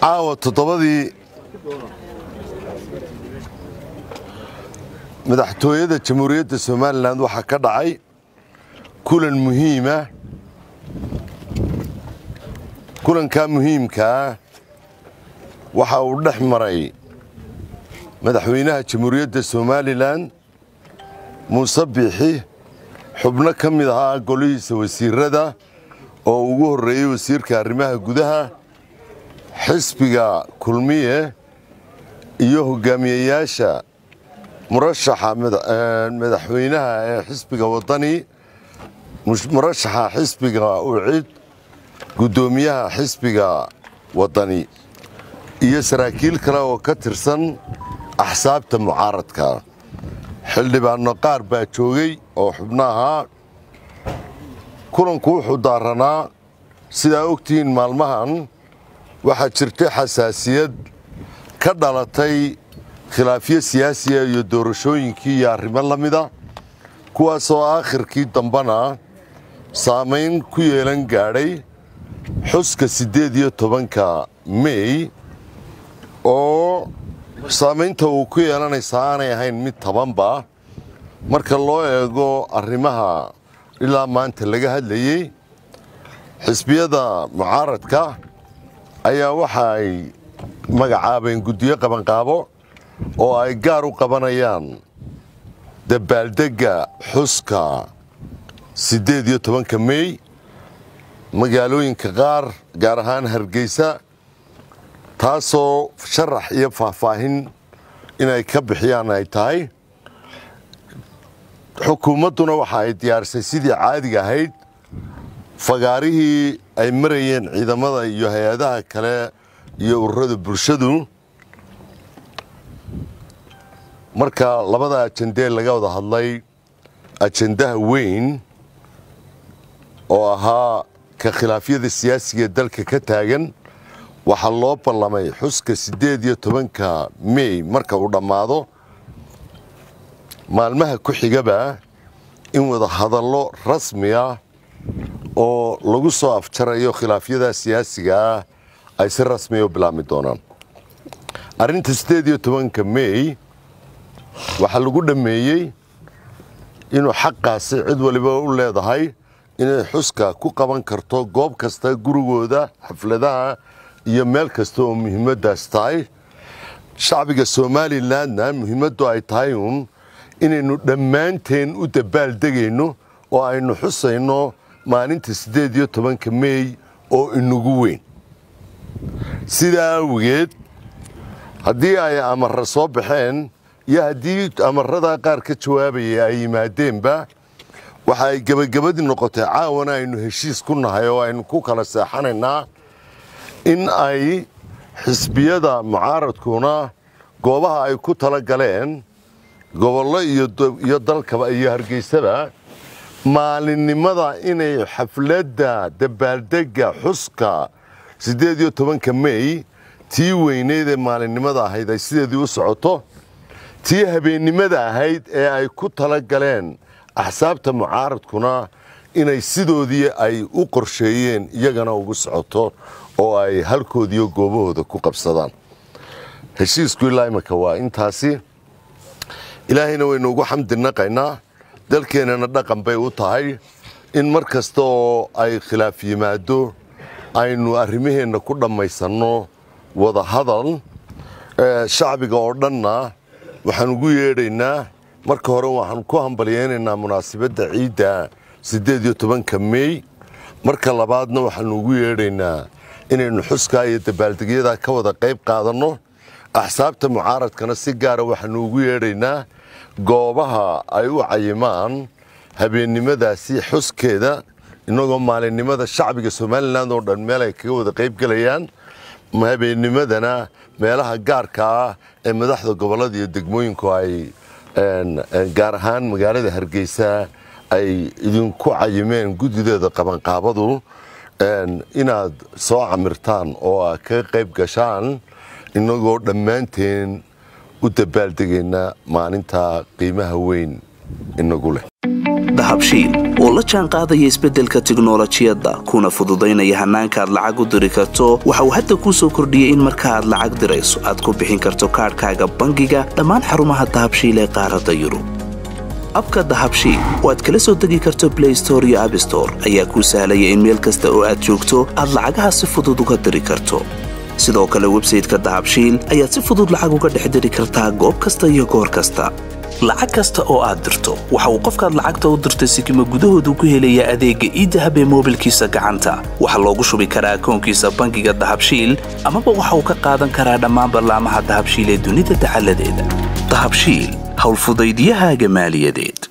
caawa toddobadii madaxtooyada jamhuuriyadda somalilan waxaa ka dhacay kulan muhiima kulankaa muhiimkaa waxa uu dhex maray madaxweynaha jamhuuriyadda somalilan muuse biixi xubno ka mid ahaa golihiisa wasiirada oo ugu horreeyey wasiirka arrimaha gudaha xisbiga kulmiye iyo hogaamiyeyaasha murashaxa madaxweynaha ee xisbiga wadani murashaxa xisbiga ucid guddoomiyaha xisbiga wadani iyo saraakiil kale oo ka tirsan axsaabta mucaaradka xildhibaanno qaar baa joogay oo xubno ahaa kulanku wuxuu daaranaa sidaa ogtihiin maalmahan waxaa jirtay xasaasiyad ka dhalatay khilaafyo siyaasiya iyo doorashooyinkii iyo arrimo la mida kuwaasoo aakhirkii dambena saamayn ku yeelan gaadhay xuska siddeed iyo tobanka mey oo saamaynta uu ku yeelanaysa aanay ahayn mid tabanba marka loo eego arrimaha ilaa maanta laga hadlayey xisbiyada mucaaradka ayaa waxa ay magacaabeen guddiyo qabanqaabo oo ay gaar u qabanayaan dabaaldegga xuska siddeed iyo tobanka mey magaalooyinka qaar gaar ahaan hargeysa taasoo sharax iyo faahfaahin inay ka bixiyaan ay tahay xukuumadduna waxa ay diyaarisay sidii caadiga ahayd fagaarihii ay marayeen ciidamada iyo hay-adaha kale iyo ururada bulshadu marka labada ajendee laga wada hadlay ajendaha weyn oo ahaa ka khilaafyada siyaasiga ee dalka ka taagan waxaa loo ballamay xuska siddeed iyo tobanka mey marka uu dhammaado maalmaha ku xigaba in wada hadallo rasmi ah oo lagu soo afjarayo khilaafyada siyaasiga ah ay si rasmiya u bilaabmi doonaan arrinta siddeed iyo tobanka mey waxaa lagu dhammeeyey inuu xaqaasi cid waliba u leedahay inay xuska ku qaban karto goob kasta gurigooda xafladaha iyo meel kasta oo muhiimaddaas tahay shacbiga somalilanna muhiimaddu ay tahay uun inaynu dhammaanteen u dabaaldegayno oo aynu xusayno maalinta siddeed iyo tobanka mey oo inagu weyn sidaa awgeed haddii ay amarra soo baxeen iyo haddii amarada qaar ka jawaabaya ay yimaadeenba waxa ay gebagabadii noqotay caawana aynu heshiis ku nahay oo aynu ku kala seexanaynaa in ay xisbiyada mucaaradkuna goobaha ay ku tala galeen gobollo iyo dalkaba iyo hargeysaba maalinimada inay xafladda dabaaldegga xuska siddeed iyo tobanka mey tii weyneyd ee maalinimada ahayd ay sideedii u socoto tii habeennimada ahayd ee ay ku tala galeen axsaabta mucaaradkuna inay sidoodii ay u qorsheeyeen iyagana ugu socoto oo ay halkoodiiyo goobahooda ku qabsadaan heshiisku ilaa imika waa intaasi ilaahayna waynu ugu xamdi naqaynaa dalkeennana dhaqan bay u tahay in mar kasta oo ay khilaaf yimaado aynu arrimaheenna ku dhammaysanno wada hadal shacbiga oo dhanna waxaan ugu yeedhaynaa marka hore waxaan ku hambalyaynaynaa munaasabadda ciidda siddeed iyo tobanka mey marka labaadna waxaanu ugu yeedhaynaa inaynu xuskaa iyo dabaaldegyadaa ka wada qayb qaadanno axsaabta mucaaradkana si gaara waxaanu ugu yeedhaynaa goobaha ay u cayimaan habeennimadaasi xuskeeda innagoo maalinimada shacbiga somalilan oo dhan meel ay kaga wada qayb gelayaan habeennimadana meelaha gaarka ah ee madaxda gobollada iyo degmooyinku ay gaar ahaan magaalada hargeysa ay idinku cayimeen guddideeda qabanqaabadu inaad soo camirtaan oo aad kaga qayb gashaan innagoo dhammaanteen u dabaaldegayna maalinta qiimaha weyn inagu leh dahabshiil oo la jaan qaadaya isbeddelka tiknolojiyadda kuna fududaynaya hannaanka aad lacag u diri karto waxa uu hadda kuu soo kordhiyey in marka aad lacag dirayso aad ku bixin karto kaadhkaaga bangiga dhammaan xarumaha dahabshiil ee qaaradda yurub abka dahabshiil oo aad kala soo degi karto blay store iyo abstore ayaa kuu sahlaya in meel kasta oo aad joogto aad lacagaha si fudud uga diri karto sidoo kale websayteka dahabshiil ayaad si fudud lacag uga dhex diri kartaa goob kasta iyo goor kasta lacag kasta oo aad dirto waxa uu qofkaad lacagta u dirtay sikima gudahoodu ku helayaa adeegga iidahab ee moobilkiisa gacanta waxaa loogu shubi karaa akoonkiisa bangiga dahabshiil amaba waxa uu ka qaadan karaa dhammaan ballaamaha dahabshiil ee dunida dacaladeeda dahabshiil howlfudaydyahaaga maaliyadeed